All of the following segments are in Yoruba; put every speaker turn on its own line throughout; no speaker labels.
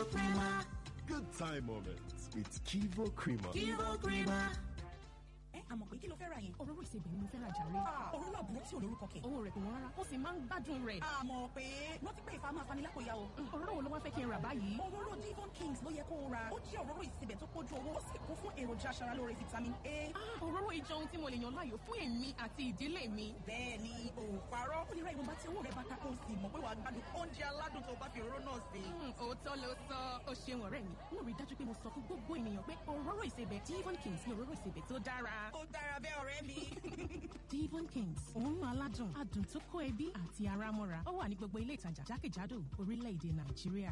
Kivo Crema.
Good time moments with Kivo Creamer.
Kivo Crema.
ẹ àmọ̀ pé kí ló fẹ́ ra yẹn.
òróró ìsebẹ̀ ni mo fẹ́ ra jàre.
òróró àbúrò tí ò lórúkọ kẹ̀.
owó rẹ̀ kò wọ́n rárá ó sì máa ń gbádùn rẹ̀.
àmọ̀ pé rántí pé ìfà máa fani lápòyà o.
òróró wo ló wá fẹ́ kí n rà báyìí.
òróró Devon Kings ló yẹ kó o ra. ó jẹ́ òróró ìsebẹ̀ tó pójú owó ó sì kún fún èròjà aṣaralóore vitamin A.
Ah, òróró ìjọ ohun tí mo lè yàn láàyò fún èmi àti ìdílé mi.
bẹ́ẹ̀ ni ò parọ́. ó lè ra ìwọ̀nba tí owó rẹ̀ bá ká kó o sì mọ̀ pé wàá gbádùn oúnjẹ aládùn tó bá fi òróró náà sè.
Hmm, òótọ́ ló sọ ó ṣeun ọ̀rẹ́ mi. mo rí i dájú pé mo sọ fún gbogbo ènìyàn pé òróró ìsebẹ̀ Devon Kings ni òróró ìsebẹ̀ tó dára.
ó dára bẹ́ẹ̀ ọ̀rẹ́ mi.
Devon Kings òórùn aládùn adùn tó kó ẹbí àti ara mọ́ra ó wà ní gbogbo ilé ìtajà jákèjádò orílẹ̀-èdè Nàìjíríà.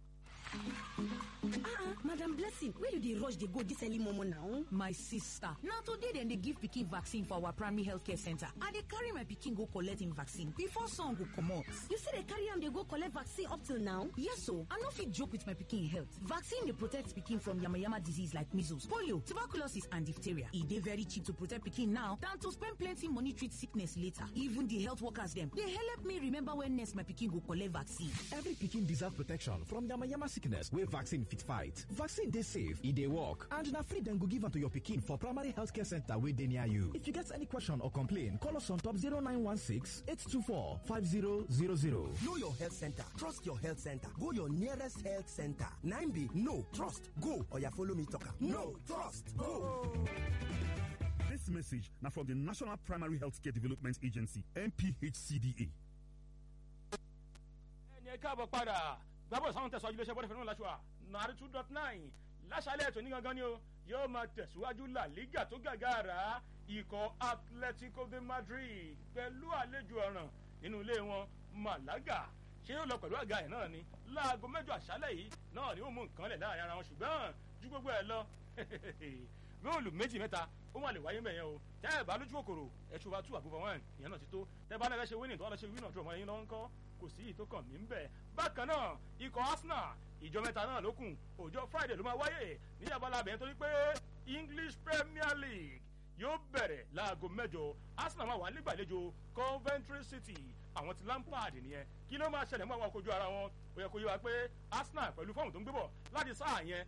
ah madam blessing where you dey rush dey go dis early momo now.
my sister na today dem dey give pikin vaccine for our primary healthcare center i dey carry my pikin go collect im vaccine before sun go comot.
you still dey carry am dey go collect vaccine up till now.
yes o i no fit joke with my pikin health vaccine dey protect pikin from yamayama disease like measles polio tuberculosis and diphtheria e dey very cheap to protect pikin now than to spend plenty money treat sickness later even the health workers dem dey help me remember when next my pikin go collect vaccine.
Every pikin deserve protection from yamayama sickness wey vaccine fit fight. Vaccine dey safe, e dey work, and na free dem go give am to your pikin for primary healthcare center wey dey near you. If you get any question or complain, call us on top 0916 824 5000.
Know your health center. Trust your health center. Go your nearest health center. 9B, no, trust, go. Or you follow me talker. No, trust, go.
This message now from the National Primary Healthcare Development Agency, NPHCDA.
ẹni ẹ káàbọ̀ padà gbàbọ̀ sáwọn tẹ̀sán iléeṣẹ́ bọ́dẹ̀ fẹ́ràn láṣọ nàárí two dot nine láṣálẹ̀ ètò onígangan ni o yóò máa tẹ̀síwájú la liga tó gàgàrà ikọ̀ atletico de madrid pẹ̀lú àlejò ọ̀ràn nínú ilé wọn malaga ṣé yóò lọ pẹ̀lú àga ẹ̀ náà ni láago mẹ́jọ àṣálẹ̀ yìí náà ni ó mú nǹkan lẹ̀ láàrin ara wọn ṣùgbọ́n ju gbogbo ẹ̀ lọ góòlù méjì mẹ́ta ó wà lè wáyé mẹ́yẹn o tẹ́ ẹ̀ bá lójú kòkòrò ẹ̀ ṣùgbọ́n two àbúfọ̀ one ìyẹn náà ti tó tẹ́ bá lẹ́fẹ̀ẹ́ ṣe winning tó wà lọ́ ṣe winning ọ̀dọ́ ọmọ yẹn lọ́wọ́ ń kọ́ kò sí ìyí tó kàn mí ń bẹ̀. bákan náà ikọ̀ arsenal ìjọ mẹ́ta náà ló kù ọjọ́ friday ló máa wáyé ní abala abẹ́yẹn torí pé english premier league yóò bẹ̀rẹ̀ láago mẹ́jọ arsenal máa wà nígbàlejò coventry city àwọn ti lampard nìyẹn kí ló máa ṣẹlẹ̀ mọ́ àwọn kojú ara wọn ó yẹ kó yé wa pé arsenal pẹ̀lú fọ́ọ̀mù tó ń gbé bọ̀ láti sáà yẹn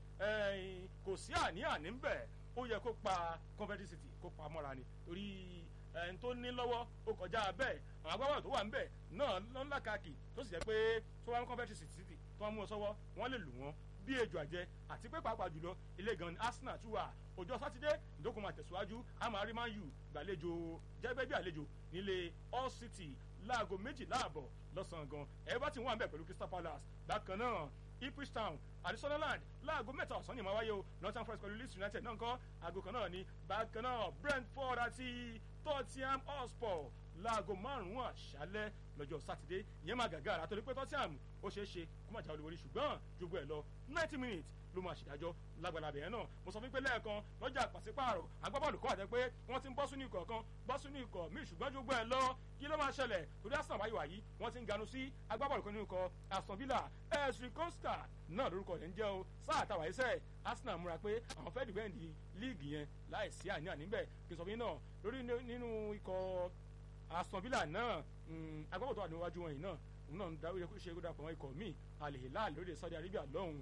kò sí àní-àní ń bẹ̀ ó yẹ kó pa coventry city kó pa mọ́ra ni torí ẹni tó ní lọ́wọ́ ó kọjá bẹ́ẹ̀ àwọn agbábọ́ọ̀lù tó wà ń bẹ̀ náà lọ́nà káàkiri tó sì jẹ́ pé tó wá ń coventry city tó wá mú ọ sọ́wọ́ wọ́n lè lù wọ́n bí ejò àjẹ àti pé pàápàá jùlọ ilé gan ni arsenal tún wà ọjọ́ sátidé ìdókòwò máa tẹ̀síwájú amari man u gbàlejò jẹ́gbẹ́ bí àlejò nílé all city láago méjìlá àbọ̀ lọ́sàn-án gan everton wà ń bẹ̀ pẹ̀lú crystal palace bákan náà ipswich town àti sunderland láago mẹ́ta ọ̀sán ni màá wáyé o northern forest pẹ̀lú leeds united náà ń kọ́ aago kan náà ni bákan náà brentford àti tottenham hotspur láago márùn-ún àṣálẹ́ lọ́jọ́ sátidé ìyẹn máa gàgà àtọ́lé pé tottenham ó ṣeé ṣe kó má jà olúborí ṣùgbọ́n jogbo ẹ̀ lọ ninety minutes ló máa ṣèdájọ́ lágbàlá bẹ̀rẹ̀ náà mo sọ fún pé lẹ́ẹ̀kan lọ́jà pàṣípààrọ̀ agbábọ́ọ̀lù kọ́ àtẹ pé wọ́n ti ń bọ́ sínú ikọ̀ kan bọ́ sínú ikọ̀ míì ṣùgbọ́n jogbo ẹ̀ lọ kí ló máa ṣẹlẹ̀ torí arsenal wáyé wáyé wọ́n ti ń ganu sí agbábọ́ọ̀lù kan nínú ikọ̀ aston villa esri costa náà lórúkọ rẹ̀ ń jẹ́ o sáà tàwa iṣẹ́ arsenal múra pé àwọn fẹ́ẹ́ dìbẹ́ǹdì líìgì yẹn láì sí àní-àní bẹ́ẹ̀ kí n sọ fún yín náà lórí nínú ikọ̀ aston villa náà agbábọ́ọ̀lù tó wà níwájú wọn yìí náà òun náà ń darí ṣe kó dapò wọn ikọ̀ míì alihilal lórí saudi arabia lọ́hùn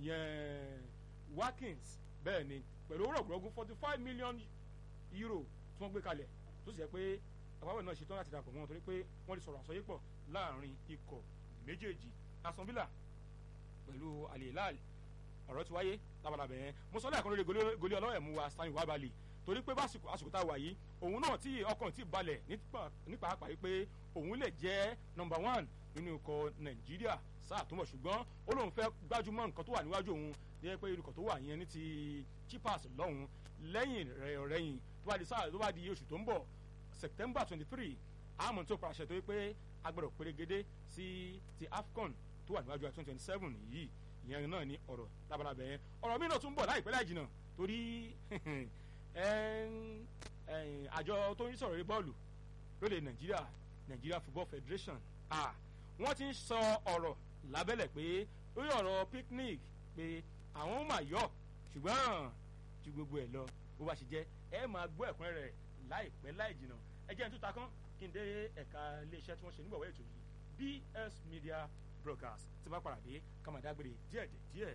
ìyẹn watkins bẹ́ẹ̀ ni pẹ̀lú owó rọ̀gùrọ̀gùn forty five million euro tí wọ́n gbé kalẹ̀ tó sì jẹ́ pé àpapọ̀ náà ṣetán láti dapò wọn torí pé wọ́n ti sọ̀rọ̀ àsọyépọ̀ láàrin ikọ̀ méjèèjì aston villa pẹ̀lú alihilal ọ̀rọ̀ ti wáyé labalábẹ̀ yẹn mo sọ lẹ́ẹ̀kan lórí goli ọlọ́wẹ̀ mu wa stanley wabali torí pé básìkò àsìkò tá a wà yìí òun náà tí ọkàn ti balẹ̀ nípa àpá yìí pé òun lè jẹ́ number one nínú ikọ̀ nàìjíríà sáà tó mọ̀ ṣùgbọ́n ó lóun fẹ́ gbájúmọ́ nǹkan tó wà níwájú òun ní pé ikọ̀ tó wà yẹn ní ti chipas lọ́hùn lẹ́yìn rẹ̀yìn tó bá di sáà tó bá di oṣù tó ń bọ̀ september twenty three àmọ́ tó pàṣẹ tó yẹ pé agbọ̀dọ̀ pérégedé sí ti afcon tó wà níwájú twenty twenty seven yìí ìyẹn náà ní ọ̀rọ̀ labalábẹ́ yẹn ọ̀rọ̀ mi náà tún bọ̀ láìpẹ́ láì jìnnà torí àjọ tó ń sọ̀rọ̀ bọ́ọ̀lù lóde nàìjíríà nàìjíríà football federation ah wọ́n ti ń sọ ọ̀rọ̀ lábẹ́lẹ̀ pé lórí ọ̀rọ̀ picnic pé àwọn máa yọ ṣùgbọ́n ju gbogbo ẹ̀ lọ bó bá ṣe jẹ́ ẹ máa gbọ́ ẹ̀kúnrẹ́ rẹ̀ láìpẹ́ láì jìnnà ẹ jẹ́ n tó ta kán kí n dé ẹ̀ka iléeṣẹ́ tí wọ́n ṣe nígbàwọ́ ètò yìí bs media broadcast tí bá padà dé ká máa dágbére díẹ̀ díẹ̀.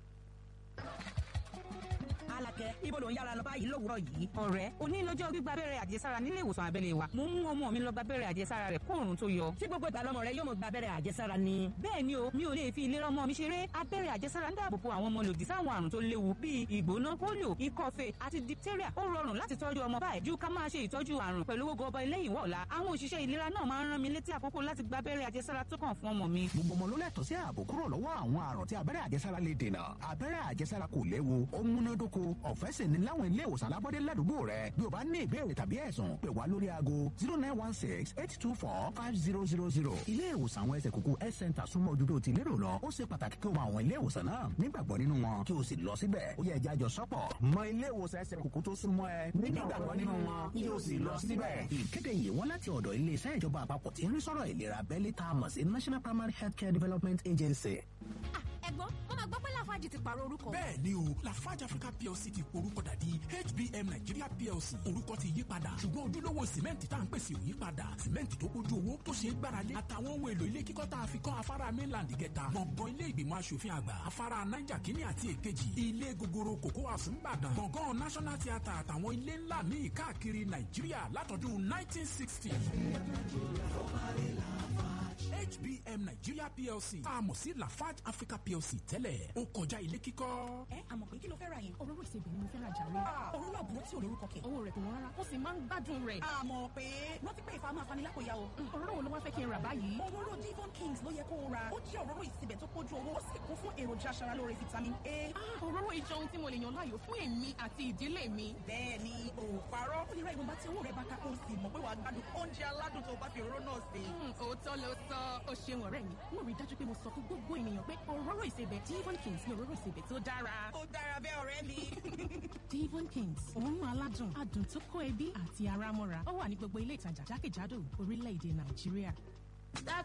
Alakẹ, ibo ló ń yára lọ báyìí lówùúrọ̀ yìí? Ọ̀rẹ́, òní lọ́jọ́ gbígba abẹ́rẹ́ àjẹsára nílé ìwòsàn abẹ́lé wa. Mo ń mú ọmọ mi lọ gba abẹ́rẹ́ àjẹsára rẹ̀ kó òrùn tó yọ.
Ṣé gbogbo ìgbà lọmọ rẹ yóò mọ gba abẹ́rẹ́ àjẹsára ni?
Bẹ́ẹ̀ ni o, mi ò lè fi ìlera ọmọ mi ṣeré. Abẹ́rẹ́ àjẹsára ń dáàbò bo àwọn ọmọ lòdì sáwọn àrùn tó léwu bíi ìgbóná, pólíò, ikọ́fé àti diphtheria. Ó rọrùn láti tọ́jú ọmọ báyìí ju ká máa ṣe ìtọ́jú àrùn pẹ̀lú owó gọbọ ilé ìwọ̀ ọ̀la. Àwọn òṣìṣẹ́ ìlera náà máa ń rán mi létí àkókò láti gba abẹ́rẹ́ àjẹsára tó kàn fún ọmọ mi.
gbogbo ọmọ ló lẹ́tọ̀ọ́ sí ààbò kúrò lọ́wọ́ àwọn àrùn tí abẹ́rẹ́ àjẹsára lè dènà abẹ́rẹ́ àjẹsára kò léwu ó múnádóko ọ̀fẹ́ sì ni láwọn ilé ìwòsàn alábọ́dé ládùúgbò rẹ bí o bá ní ìbéèrè tàbí ẹ̀sùn pè wá lórí aago zero nine one six eight two four five zero zero zero ilé ìwòsàn àwọn ẹsẹ̀ kúkú health center súnmọ́ ojú tó ti lérò lọ ó ṣe pàtàkì kí o mọ àwọn ilé ìwòsàn náà nígbàgbọ́ nínú wọn kí o sì lọ síbẹ̀ ó yẹ ẹja jọ sọ́pọ̀ mọ ilé ìwòsàn ẹsẹ̀ kúkú tó súnmọ́ ẹ nígbàgbọ́ nínú wọn kí o sì lọ síbẹ̀. ìkéde yìí wọ́n láti ọ̀dọ̀ iléeṣẹ́ ìjọba àpapọ̀ tí ń rí sọ̀rọ̀ ìlera abẹ́lé tá a mọ̀ sí national primary healthcare development agency.
ẹ̀gbọ́n wọ́n máa gbọ́ pé lafarge ti pààrọ̀ orúkọ.
bẹ́ẹ̀ ni o lafarge africa plc ti porúkọ dà di hbm nigeria plc orúkọ ti yí padà ṣùgbọ́n ojúlówó sìmẹ́ǹtì tá à ń pèsè ò yí padà sìmẹ́ǹtì tó kójú owó tó ṣe é gbáralé àtàwọn ohun èlò ilé kíkọ́ tá a fi kọ́ afárá mainland kẹta gbọ̀ngàn ilé ìgbìmọ̀ asòfin àgbà afárá niger kínní àti èkejì ilé gogoro kòkó àsùnbàdàn gbọ̀ngàn national theatre àtàwọn ilé ńlá míì káàkiri nàìjíríà látọdún 1960 hbm nigeria plc tá a mọ̀ sí lafarge africa plc tẹ́lẹ̀ ó kọjá ilé kíkọ́.
ẹ àmọ̀ pé kí ló fẹ́ ra yẹn.
òróró ìsebẹ̀ ni mo fẹ́ ra jàre.
òróró àbúrò tí ò lórúkọ kẹ̀.
owó rẹ̀ kò wọ́n rárá ó sì máa ń gbádùn rẹ̀.
àmọ̀ pé rántí pé ìfà máa fani lápòyà o.
òróró wo ló wá fẹ́ kí n rà báyìí.
òróró divon kings ló yẹ kó o ra ó jẹ́ òróró ìsebẹ̀ tó kójú owó ó sì kún fún èròjà aṣaralóore vitamin a.
òróró ìjọ ohun tí mo lè yàn láàyò fún èmi àti ìdílé mi.
bẹ́ẹ̀ ni o parọ́ ó lè ra ìwọ̀nba tí owó rẹ̀ bá ká kó o sì mọ̀ pé wàá gbádùn oúnjẹ aládùn tó bá fi òróró náà sè.
òótọ́ ló sọ ó ṣeun ọ̀rẹ́ mi mo rí dájú pé mo sọ fún gbogbo ènìyàn pé òróró ìsebẹ̀ divon kings ni òróró ìsebẹ̀ tó dára.
ó dára bẹ́ẹ̀ ọ̀rẹ́ mi.
divon kings òórùn aládùn adùn tó kó ẹbí àti ara mọ́ra ó wà ní gbogbo ilé ìtajà jákèjádò orílẹ̀-èdè nàìjíríà.